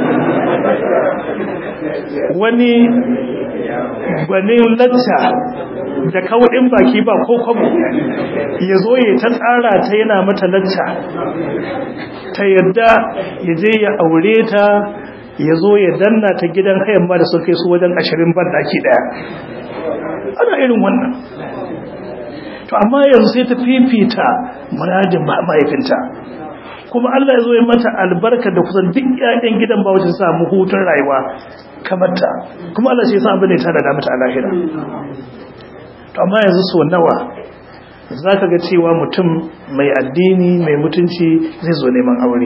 wani gwanin lacca da kawai baki ba ko kwabo ya zo ya ta tsara ta yana mata lacca ta yadda ya je ya aure ta ya zo ya danna ta gidan hayan ma da sun kai su wajen ashirin ban daki daya ana irin wannan to amma yanzu sai ta fifita muradin mahaifinta kuma Allah ya zo ya mata albarka da kusan duk ƴaƴan gidan ba wajen samu hutun rayuwa kamar ta kuma Allah shi ya san abin da ya tada mata a lahira to amma yanzu so nawa zaka ga cewa mutum mai addini mai mutunci zai zo neman aure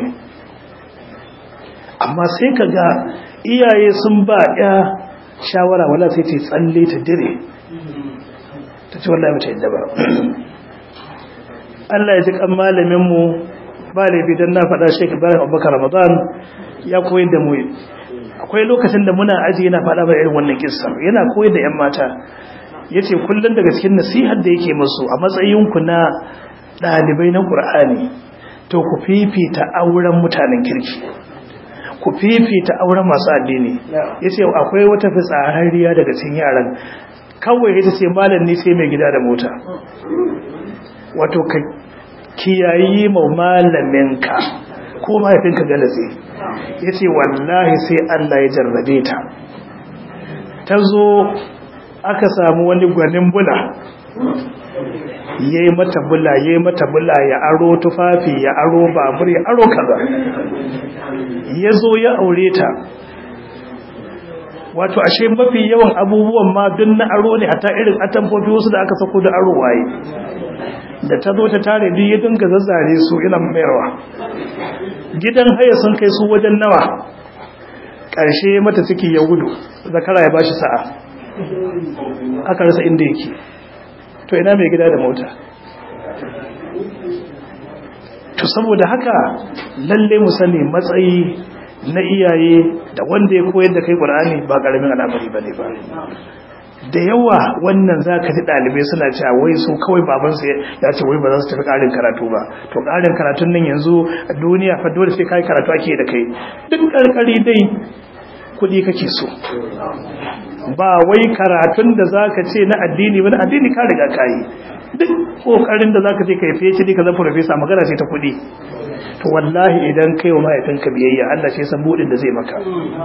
amma sai ka ga iyaye sun ba ya shawara wala sai ta tsalle ta dire ta ce wallahi mata yadda ba Allah ya ji kan malamin mu ba laifi don na faɗa Sheikh Ibrahim Abubakar Ramadan ya koyar da mu akwai lokacin da muna aji yana faɗa ba irin wannan kissa yana koyar da 'yan mata yace kullun daga cikin nasihar da yake musu a matsayin ku na dalibai na Qur'ani to ku fifita auren mutanen kirki ku fifita auren masu addini yace akwai wata fitsararriya daga cikin yaran kawai ita ce malam ne sai mai gida da mota wato ka kiyayi ma malaminka ko mahaifinka galatse yace wallahi sai Allah ya jarrabe ta ta zo aka samu wani gwanin bula ya yi mata bula ya yi mata bula ya aro tufafi ya aro babur ya aro kaza ya zo ya aure ta wato ashe mafi yawan abubuwan ma duk na aro ne hata irin atamfofi wasu da aka sako da aro waye da ta zo ta tare duk ya dinga zazzare su ina mayarwa gidan haya sun kai su wajen nawa ƙarshe mata ciki ya gudu zakara ya bashi sa'a aka rasa inda yake to ina mai gida da mota to saboda haka lalle mu sani matsayi na iyaye da wanda ya koyar da kai Qur'ani ba karamin al'amari bane ba da yawa wannan zaka ji dalibai suna cewa wai su kawai baban su ya ce wai ba za su tafi karin karatu ba to karin karatun nan yanzu a duniya fa dole sai kai karatu ake da kai duk karkari dai kudi kake so ba wai karatun da zaka ce na addini ba na addini ka riga kai duk kokarin da zaka ce kai fiye ka zama professor magana ce ta kudi to wallahi idan kai wa mahaifinka biyayya Allah shi san budin da zai maka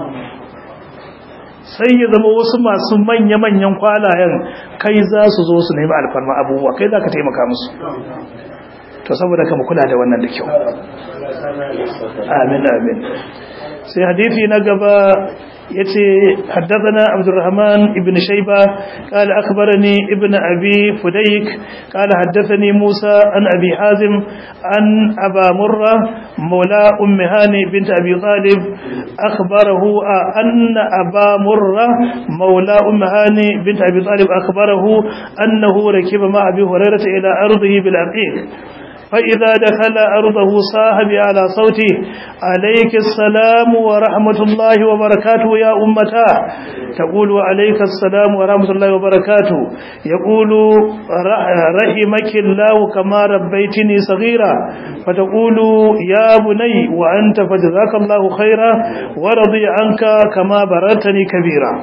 sai ya zama wasu masu manya-manyan kwalayen kai za su zo su nemi alfarma abubuwa kai za ka taimaka musu to saboda kama kula da wannan da kyau amin amin sai hadisi na gaba yace haddathana abdurrahman ibn shayba qala akhbarani ibn abi fudayk qala haddathani musa an abi hazim an aba murra mawla ummi hani bint abi talib akhbarahu anna aba murra mawla ummi hani bint abi talib akhbarahu annahu rakiba ma abi hurairah ila ardihi bil aqiq فإذا دخل أرضه صاحب على صوته عليك السلام ورحمة الله وبركاته يا أمتا تقول عليك السلام ورحمة الله وبركاته يقول رحمك الله كما ربيتني صغيرا فتقول يا بني وأنت فجزاك الله خيرا ورضي عنك كما بررتني كبيرا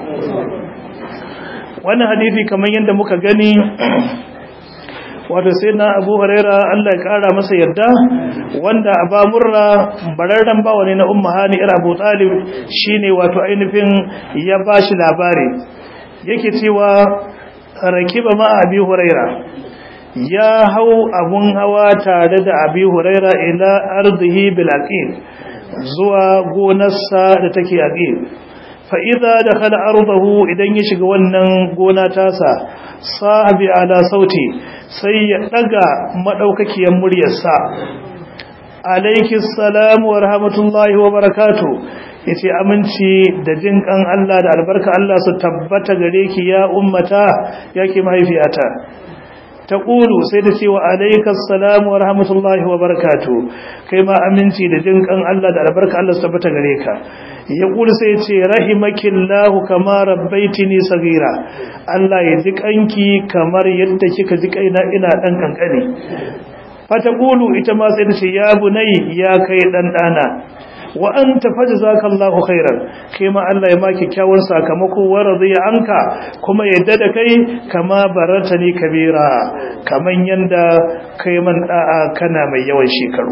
وانا حديثي كما يندمك غني wato sai na abu huraira Allah ya kara masa yadda wanda aba murra bararren bawa ne na umma hani ir abu talib shine wato ainihin ya bashi labari yake cewa rakiba ma abi huraira ya hau abun hawa tare da abi huraira ila ardihi bil aqil zuwa gonarsa da take aqil fa idza dakhala ardahu idan ya shiga wannan gona tasa sahabi ala sauti sai ya daga madaukakiyar muryarsa alaikis salam wa rahmatullahi wa barakatuh yace aminci da jin kan Allah da albarka Allah su tabbata gare ki ya ummata yake mahaifiyata taqulu sai ta ce wa alaikas salam wa rahmatullahi wa barakatuh kai ma aminci da jin kan Allah da albarka Allah su tabbata gare ka ya kula sai ce rahimakillahu kama rabbaitini sagira Allah ya ji kanki kamar yadda kika ji kaina ina dan kankane fata kulu ita ma sai ta ce ya bunai ya kai dan dana wa anta fajzakallahu khairan kai ma Allah ya maki kyawun sakamako wa radiya anka kuma yadda da kai kama baratani kabira kaman yanda kai man da'a kana mai yawan shekaru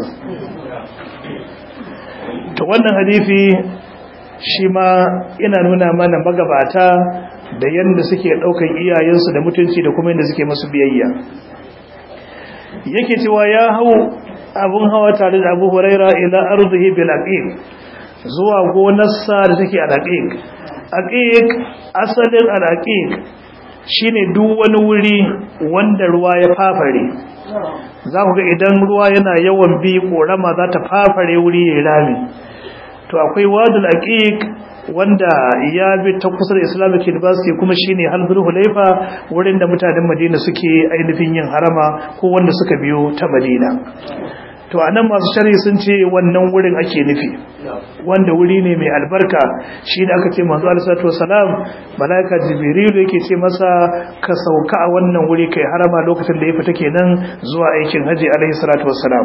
to wannan hadisi shi ma ina nuna mana magabata da yadda suke ɗaukan iyayensu da mutunci da kuma yadda suke masu biyayya yake cewa ya hau abun hawa tare da abu huraira ila arzihi bil aqiq zuwa gonarsa da take al aqiq aqiq asalin al aqiq shine duk wani wuri wanda ruwa ya fafare za ku ga idan ruwa yana yawan bi korama za ta fafare wuri ya rami to akwai wadul aqiq wanda ya bi ta kusa da Islamic University kuma shine Halbul Hulaifa wurin da mutanen Madina suke ainihin yin harama ko wanda suka biyo ta Madina to anan masu shari sun ce wannan wurin ake nufi wanda wuri ne mai albarka shi da aka ce manzo Allah sallallahu alaihi wasallam malaika jibril yake ce masa ka sauka a wannan wuri kai harama lokacin da ya fita kenan zuwa aikin haji alaihi salatu wassalam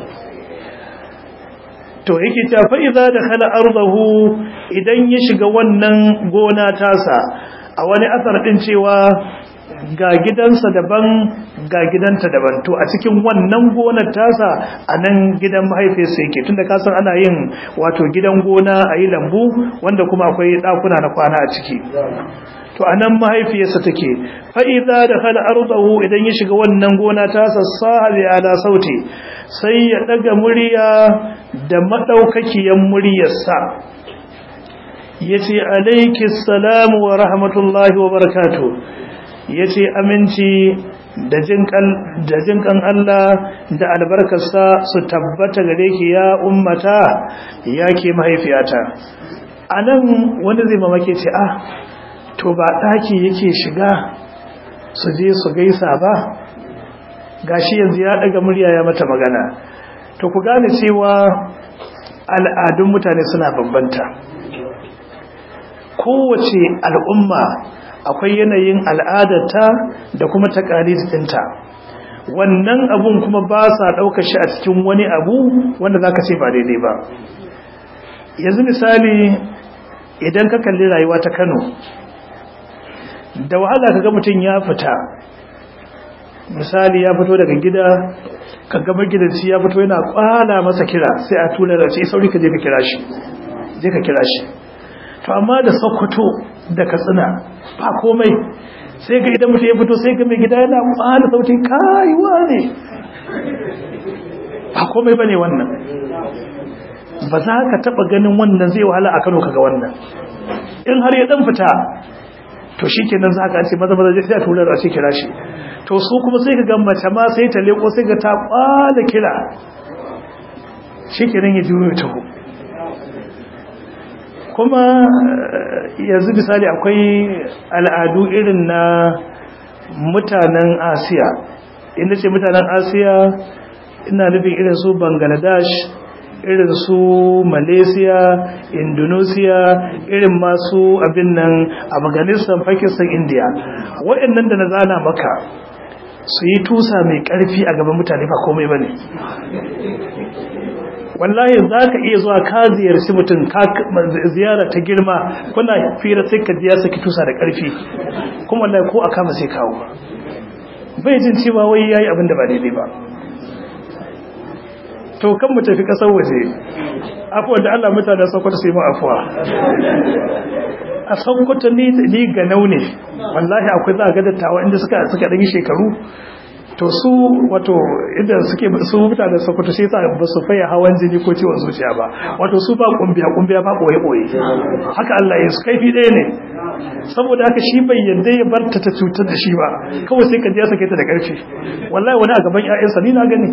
to yake cewa fa idza dakhala ardahu idan ya shiga wannan gona tasa a wani asar din cewa ga gidansa daban ga gidanta daban to a cikin wannan gonar tasa a nan gidan mahaifiyarsa yake tunda ka san ana yin wato gidan gona a yi lambu wanda kuma akwai ɗakuna na kwana a ciki to a nan mahaifiyarsa take fa'iza da hal arzahu idan ya shiga wannan gona tasa sahabi ala sauti sai ya ɗaga murya da maɗaukakiyan muryarsa ya ce alaikis salamu wa rahmatullahi wa barakatuh ya ce aminci da jinkan Allah da albarkarsa su tabbata gare ki ya ummata ya ke mahaifiyata a nan wanda zai mamake ce ah to ba ɗaki yake shiga su je su gaisa ba gashi yanzu ya ɗaga murya ya mata magana to ku gane cewa al'adun mutane suna bambanta kowace al'umma akwai yanayin al'adarta da kuma ɗinta. wannan abun kuma ba sa ɗauka shi a cikin wani abu wanda za ka ce ba daidai ba yanzu misali idan ka kalli rayuwa ta kano da wahala ka ga mutum ya fita misali ya fito daga gida ka gama gidanci ya fito yana kwala masa kira sai a tura da ce sauri ka je ka kira shi je ka kira shi to amma da sokoto da katsina ba komai sai ga idan mutum ya fito sai ga mai gida yana kwala sautin kayuwa ne ba komai bane wannan ba za ka taba ganin wannan zai wahala a Kano kaga wannan in har ya dan fita to shikenan za ka ce maza maza sai a tura da shi kira shi to su kuma sai ka ga mace ma sai ta leko sai ga ta kwala kira shikenan ya juyo taho kuma yanzu misali akwai al'adu irin na mutanen asiya inda ce mutanen asiya ina nufin irin su bangladesh irin su malaysia indonesia irin masu abin nan afghanistan pakistan india waɗannan da na zana maka su yi tusa mai ƙarfi a gaban mutane ba komai ba ne wallahi za ka iya zuwa ka ziyarci mutum ziyara ta girma kuna fira sai ka ya saki tusa da ƙarfi kuma wallahi ko a kama sai kawo bai jin cewa wai yayi abin da ba daidai ba to kan mu tafi kasar waje afuwa da Allah mutane Sokoto sai mu afuwa a Sokoto ni ni ga naune wallahi akwai za ga dattawa inda suka suka dan shekaru to su wato idan suke su mutane Sokoto sai sa ba su faya hawan jini ko ciwon zuciya ba wato su ba kumbiya kumbiya ba koyi koyi haka Allah ya su kaifi ɗaya ne saboda haka shi bai yadda ya bar ta cutar da shi ba kawai sai ka je sake ta da ƙarfi wallahi wani a gaban ƴaƴansa ni na gani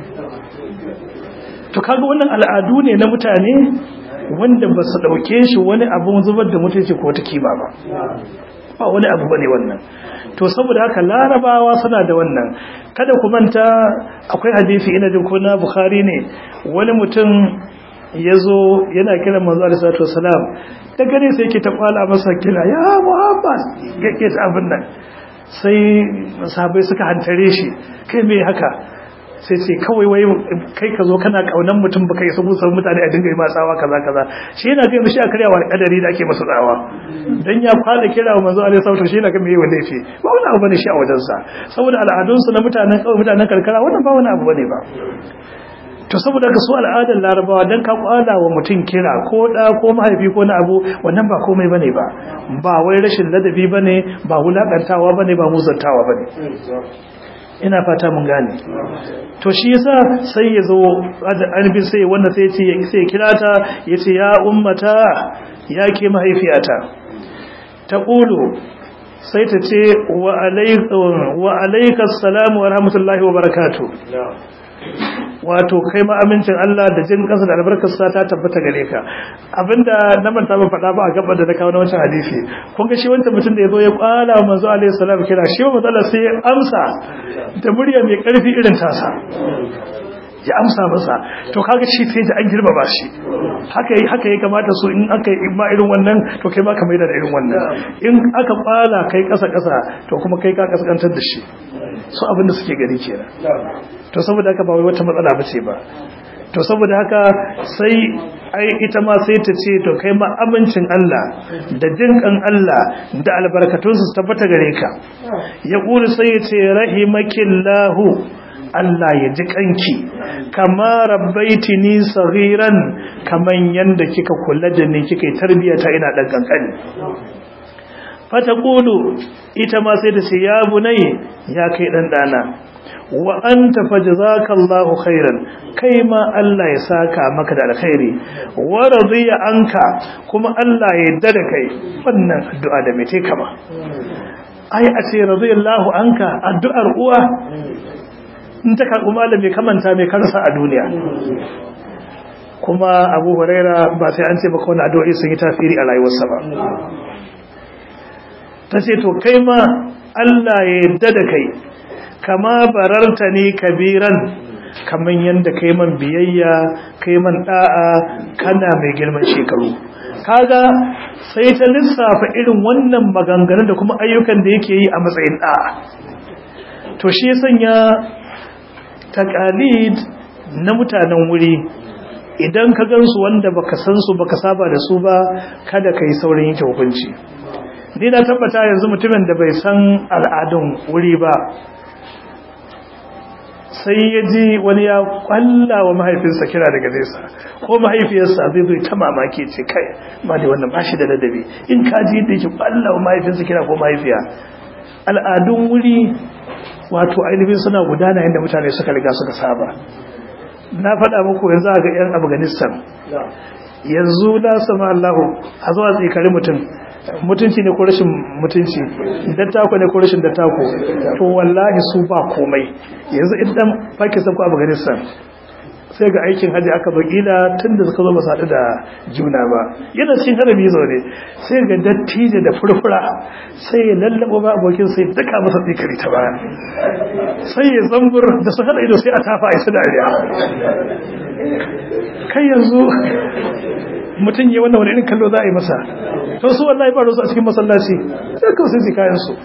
to kaga wannan al'adu ne na mutane wanda ba su dauke shi wani abun zubar da mutunci ko ta kima ba ba wani abu bane wannan to saboda haka larabawa suna da wannan kada ku manta akwai hadisi ina jin ko na bukhari ne wani mutum yazo yana kiran manzo alaihi salatu wasalam da gare sai yake ta kwala masa kila ya muhammad yake abin nan sai sahabbai suka hantare shi kai me haka sai ce kawai wai kai ka zo kana kaunan mutum baka isa busar mutane a dinga yi ma tsawa kaza kaza shi yana ga mishi a karyawa kadari da ake masa tsawa dan ya fara kira manzo alaihi salatu shi yana ga meye wanda yake ba wani abu bane shi a wajen sa saboda al'adun su na mutanen kawai mutanen karkara wannan ba wani abu bane ba to saboda ka su al'adar larabawa dan ka kwala wa mutum kira ko da ko mahaifi ko na abu wannan ba komai bane ba ba wai rashin ladabi bane ba wulakantawa bane ba muzantawa bane ina fata mun gane to shi yasa sai ya zo annabi sai wanda sai ce sai kira ta yace ya ummata ya ke mahaifiyata ta qulu sai ta ce wa alaykum wa alaykas salam wa rahmatullahi wa barakatuh wato kai ma amincin Allah da jin kansa da albarkarsa ta tabbata gare ka abinda na manta ba faɗa ba a gaban da na kawo na wancan hadisi kun ga shi wancan mutum da ya zo ya kwala manzo alaihi salam kira shi manzo Allah sai ya amsa da murya mai ƙarfi irin tasa ya amsa masa to kaga shi sai da an girmama shi haka haka ya kamata so in aka yi ma irin wannan to kai ma ka maida da irin wannan in aka kwala kai kasa kasa to kuma kai ka kaskantar da shi so abin da suke gani kenan to saboda haka ba wai wata matsala bace ba to saboda haka sai ai ita ma sai ta ce to kai ma amincin Allah da jinkan Allah da albarkatun su tabbata gare ka ya kuli sai ya ce rahimakillahu Allah ya ji kanki kama rabbaitini saghiran kaman yanda kika kula da ni kika tarbiyata ina dan kankani fata kulu ita ma sai ta ce ya bunai ya kai dan dana wa anta fajzakallahu khairan kai ma Allah ya saka maka da alkhairi wa radiya anka kuma Allah ya yarda da kai wannan addu'a da mai take ba ai a ce radiyallahu anka addu'ar uwa in ta karɓi malami kamanta mai karsa a duniya kuma abu huraira ba sai an ce baka wani addu'o'i sun yi tafiri a rayuwarsa ba ta ce to kai ma Allah ya yarda da kai kama bararta ne kabiran kaman yadda kai man biyayya kai man da'a kana mai girman shekaru kaga sai ta lissafa irin wannan maganganun da kuma ayyukan da yake yi a matsayin da'a to shi ya sanya takalid na mutanen wuri idan ka gansu wanda baka san su baka saba da su ba kada ka yi saurin yanke hukunci ni na tabbata yanzu mutumin da bai san al'adun wuri ba sai ya ji wani ya kwalla wa mahaifinsa kira daga nesa ko mahaifiyarsa zai zai ta mamaki ce kai ba da wannan bashi da ladabi in ka ji yadda yake kwalla wa mahaifinsa kira ko mahaifiya al'adun wuri wato ainihin suna gudana yadda mutane suka riga suka saba na faɗa muku yanzu a ga 'yan afghanistan yanzu na sama allahu a zuwa tsikari mutum mutunci ne ko rashin mutunci dattako ne ko rashin dattako to wallahi su ba komai yanzu idan pakistan ko afghanistan sai ga aikin hajji aka bakila tun da suka zo masu haɗu da juna ba yana cikin harabi zo ne sai ga dattijo da furfura sai ya lallaba ba abokin sai daka masa tsikari ta baya sai ya zambur da su haɗa ido sai a tafa a isa dariya kai yanzu mutum yi wannan wani irin kallo za a yi masa to su wallahi ba su a cikin masallaci sai kawai sai su kayan su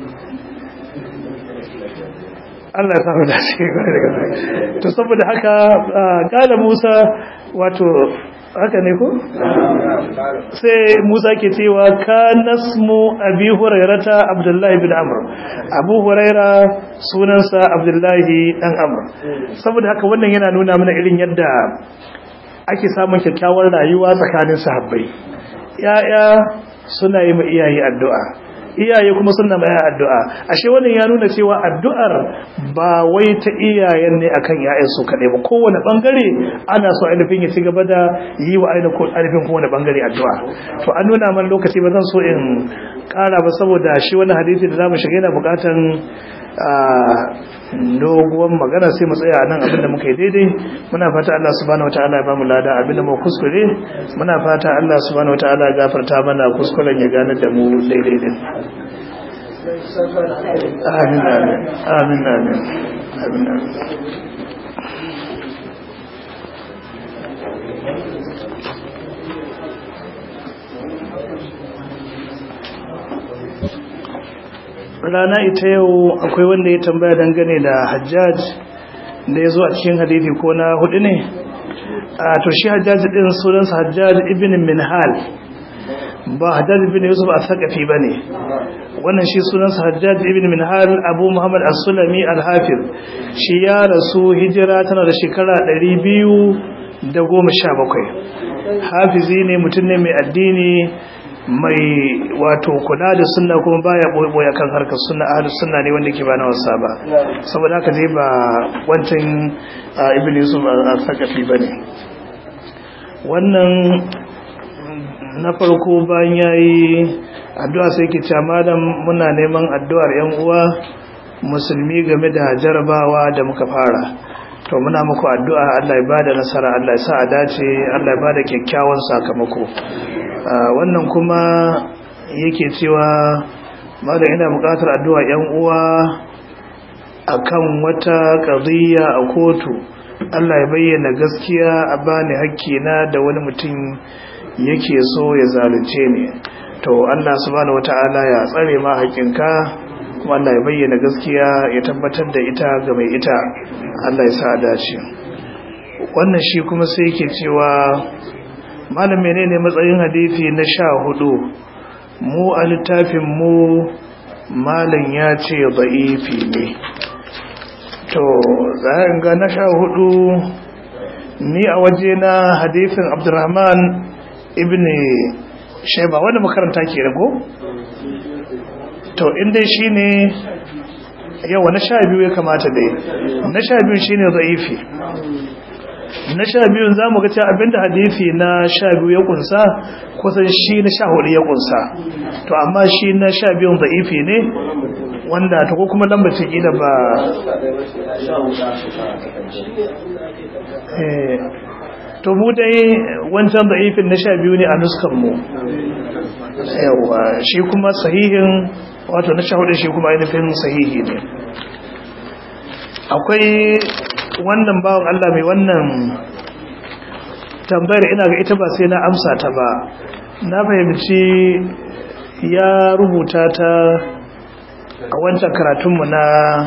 Allah ya samu dace gwai daga to saboda haka kala Musa wato haka ne ko sai Musa ke cewa ka nasmu abi hurairata Abdullahi bin Amr Abu Huraira sunansa Abdullahi dan Amr saboda haka wannan yana nuna mana irin yadda ake samun kyakkyawar rayuwa tsakanin sahabbai yaya suna yi ma iyaye addu'a iyaye kuma suna mai addu'a ashe wannan ya nuna cewa addu'ar ba wai ta iyayen ne akan yayan su kadai ba kowane bangare ana so ainihin ya ci gaba da yi wa ainihin kowane bangare addu'a to an nuna man lokaci ba zan so in kara ba saboda shi wani hadisi da zamu shiga yana bukatan doguwan magana sai mu tsaya nan abinda muka yi daidai muna fata Allah subhanahu wataala ya bamu lada abinda mu kuskure muna fata Allah subhanahu wataala ya gafarta mana kuskuren ya gane da mu daidai din amin amin amin amin amin amin rana ita yau akwai wanda ya tambaya dangane da hajjaj da ya zo a cikin hadithi ko na hudu ne a to shi hajjaj din sunansa hajjaj ibn minhal ba hajjaj ibn yusuf a sakafi ba ne wannan shi sunansa hajjaj ibn minhal abu muhammad as-sulami al-hafiz shi ya rasu hijira tana da shekara 217 hafizi ne mutum ne mai addini mai wato kula da sunna kuma baya boye kan harkar sunna ahlus sunna ne wanda ke ba na wasa ba saboda haka dai ba wancan ibn yusuf al-sakafi bane wannan na farko bayan yayi addu'a sai ke cewa malam muna neman addu'ar yan uwa musulmi game da jarabawa da muka fara to muna muku addu'a Allah ya bada nasara Allah ya sa a dace Allah ya bada kyakkyawan sakamako wannan kuma yake cewa malam ina buƙatar addu'a yan uwa akan wata qadiyya a kotu Allah ya bayyana gaskiya a bani hakkina da wani mutum yake so ya zalunce ni to Allah subhanahu wataala ya tsare ma haƙinka kuma Allah ya bayyana gaskiya ya tabbatar da ita ga mai ita Allah ya sa a dace wannan shi kuma sai yake cewa malam menene matsayin hadisi na sha hudu mu a littafin mu malam ya ce da'ifi ne to zan ga na sha hudu ni a waje na hadisin abdurrahman ibn shaiba wanda makaranta ke rago to inda shi ne yawa na sha biyu ya kamata dai na sha biyu shi ne zaifi na sha biyun za mu ga cewa abinda hadisi na sha biyu ya kunsa kusan shi na sha hudu ya kunsa to amma shi na sha biyun zaifi ne wanda ta ko kuma lambacin ƙila ba to mu dai wancan da'ifin na sha biyu ne a nuskanmu yawa shi kuma sahihin wato na sha hudu shi kuma ainihin sahihi ne akwai wannan bawan Allah mai wannan tambayar ina ga ita ba sai na amsa ta ba na fahimci ya rubuta ta a wancan karatunmu na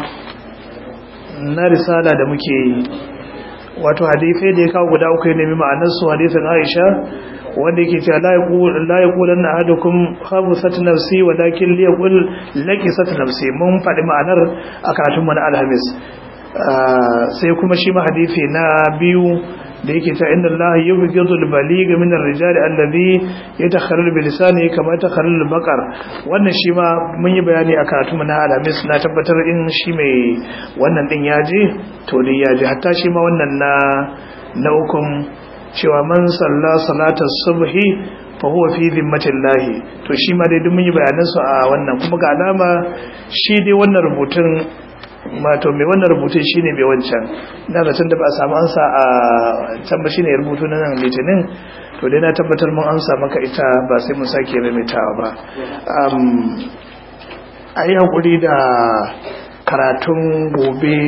na risala da muke yi wato hadisai da ya kawo guda uku ya nemi ma'anarsu hadisin aisha wanda yake cewa la yaqulan ahadukum khabsat nafsi walakin li yaqul laqisat nafsi mun faɗi ma'anar a karatun mu na alhamis sai kuma shi ma hadisi na biyu da yake ta inda Allah yubghidu al-baligh min ar-rijali alladhi yatakharralu bi lisanihi kama yatakharralu al-baqar wannan shi ma mun yi bayani a karatu na alamis na tabbatar in shi mai wannan din ya je to dai ya je hatta shi ma wannan na na ukun cewa man salla salatar subhi fa huwa fi zimmatillahi to shi ma dai duk mun yi bayanan su a wannan kuma ga alama shi dai wannan rubutun mato mai wannan rubutun shine mai wancan ina da tun da ba a samu ansa a can ba shine rubutu na nan litinin to dai na tabbatar mun amsa maka ita ba sai mun sake maimaitawa ba a yi hakuri da karatun gobe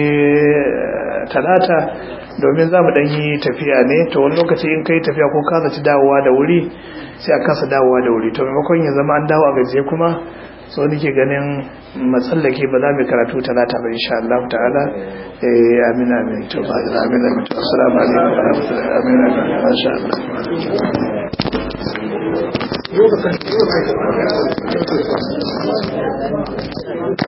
talata domin za mu yi tafiya ne to wani lokaci in kai tafiya ko ka zaci dawowa da wuri sai a kasa dawowa da wuri to maimakon ya zama an dawo a gajiye kuma so nake ganin matsallake ba za mu karatu talata ba insha Allah ta'ala eh amin amin to ba da amin amin to assalamu alaikum wa rahmatullahi amin amin masha Allah